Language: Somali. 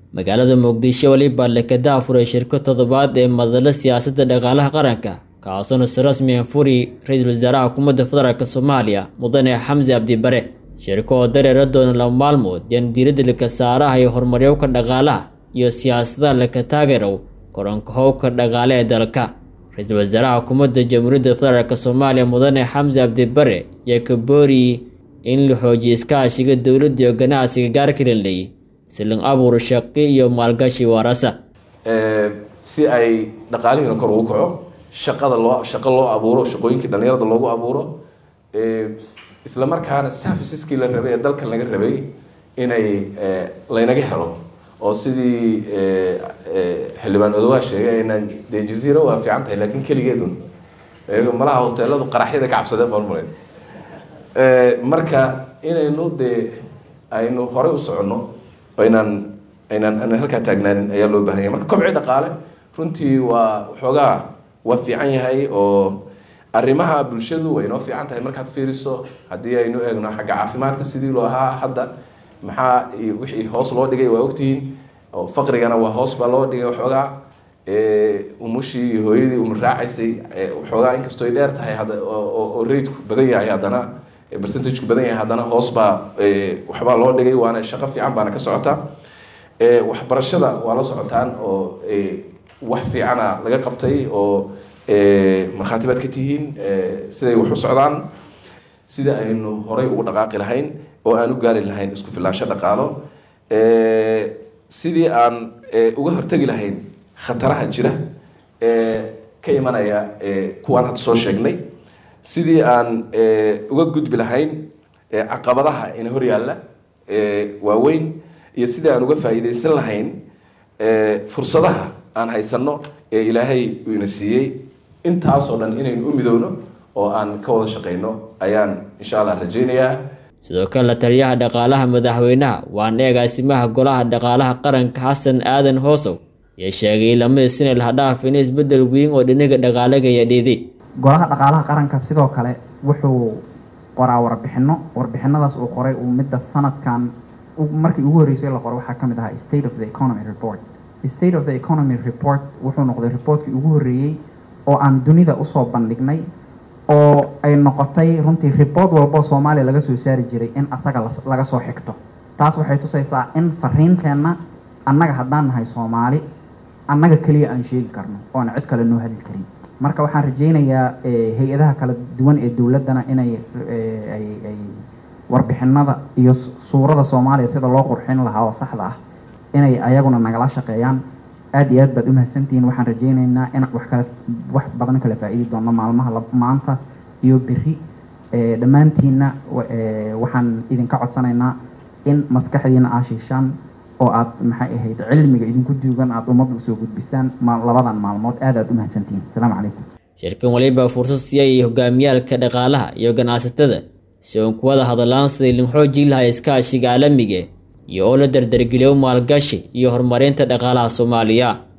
magaalada muqdisho weliba lekada furay shirko toddobaad ee madalo siyaasadda dhaqaalaha qaranka kaasoo si rasmi ah furi ra-iisul wasaaraha xukuumadda federaalk soomaaliya mudane xamsi cabdibare shirko oo dareera doona laba maalmood yaan diiradda laka saaraha iyo horumaryowka dhaqaalaha iyo siyaasadaha laka taageerow koranka howbka dhaqaale ee dalka ra-iisul wasaaraha xukuumadda jamhuuriyadda federaalk soomaaliya mudane xamsi cabdibare ayaa ka booriyey in la xoojiyo iskaashiga dowladda iyo ganacsiga gaarkalinley silin abuur shaqi iyo maalgashi waarasa si ay dhaqaalihiina kor ugu kaco shaqada loo shaqo loo abuuro shaqooyinkii dhalinyarada loogu abuuro isla markaana serviceskii la rabay ee dalkan laga rabay inay laynaga helo oo sidii xildhibaan odowaa sheegay aynaan dee jaziira waa fiican tahay laakiin keligeedun malaha hoteeladu qaraxyada ka cabsadeen baan umaleyn marka inaynu dee aynu horey u soconno aynaan aynaan aanan halkaa taagnaanin ayaa loo bahan yahay marka kobci dhaqaale runtii waa waxoogaa waa fiican yahay oo arrimaha bulshadu way inoo fiican tahay markaad fiiriso haddii aynu eegno xagga caafimaadka sidii loo ahaa hadda maxaa wixii hoos loo dhigay waa ogtihiin oo faqrigana waa hoos baa loo dhigay waxoogaa umushii iyo hooyadii umar raacaysay waxoogaa inkastoo ay dheer tahay oo raidku badan yahay haddana percentageku badan yahay haddana hoos baa waxbaa loo dhigay waana shaqo fiican baana ka socotaa waxbarashada waa la socotaan oo wax fiicana laga qabtay oo markhaati baad ka tihiin siday wax u socdaan sida aynu horay ugu dhaqaaqi lahayn oo aan u gaari lahayn isku filaansho dhaqaalo sidii aan uga hortegi lahayn khataraha jira ka imanaya kuwaan hadda soo sheegnay sidii aan uga gudbi lahayn caqabadaha ina hor yaalla waaweyn iyo sidii aan uga faa'iidaysan lahayn fursadaha aan haysanno ee ilaahay uu ina siiyey intaasoo dhan inaynu u midowno oo aan ka wada shaqayno ayaan insha allah rajaynayaa sidoo kale la taliyaha dhaqaalaha madaxweynaha waana agaasimaha golaha dhaqaalaha qaranka xasan aadan hoosow ayaa sheegay lamadiisina lahadhaaf in isbedel weyn oo dhinaga dhaqaalagaya dhiiday golaha dhaqaalaha qaranka sidoo kale wuxuu qoraa warbixino warbixinadaas uu qoray uu midda sanadkan markii ugu horreysay la qoro waxaa ka mid ahaa state of the economy report state of the economy report wuxuu noqday reportkii ugu horreeyey oo aan dunida usoo bandhignay oo ay noqotay runtii report walboo soomaaliya laga soo saari jiray in asaga laga soo xigto taas waxay tusaysaa in fariinteenna annaga haddaan nahay soomaali annaga keliya aan sheegi karno oo aan cid kale noo hadli karin marka waxaan rajaynayaa hay-adaha kala duwan ee dowladdana inay ay warbixinada iyo suurada soomaaliya sida loo qurxin lahaa oo saxda ah inay ayaguna nagala shaqeeyaan aada iyo aad baad umahadsantihiin waxaan rajaynaynaa inaan wax kale wax badan kala faa-iidi doono maalmaha maanta iyo beri dhammaantiina waxaan idinka codsanaynaa in maskaxdiina aa shiishaan oo aad maxay ahayd cilmiga idinku duugan aada ummadda usoo gudbisaan labadan maalmood aad aad umahadsantihiin asalaamu calaykum shirkan waliba fursad siiyay hogaamiyaalka dhaqaalaha iyo ganacsatada si uun kuwada hadallaan siday linxoojii lahaa iskaashiga caalamiga iyo oo la dardargeliyo maalgashi iyo horumarinta dhaqaalaha soomaaliya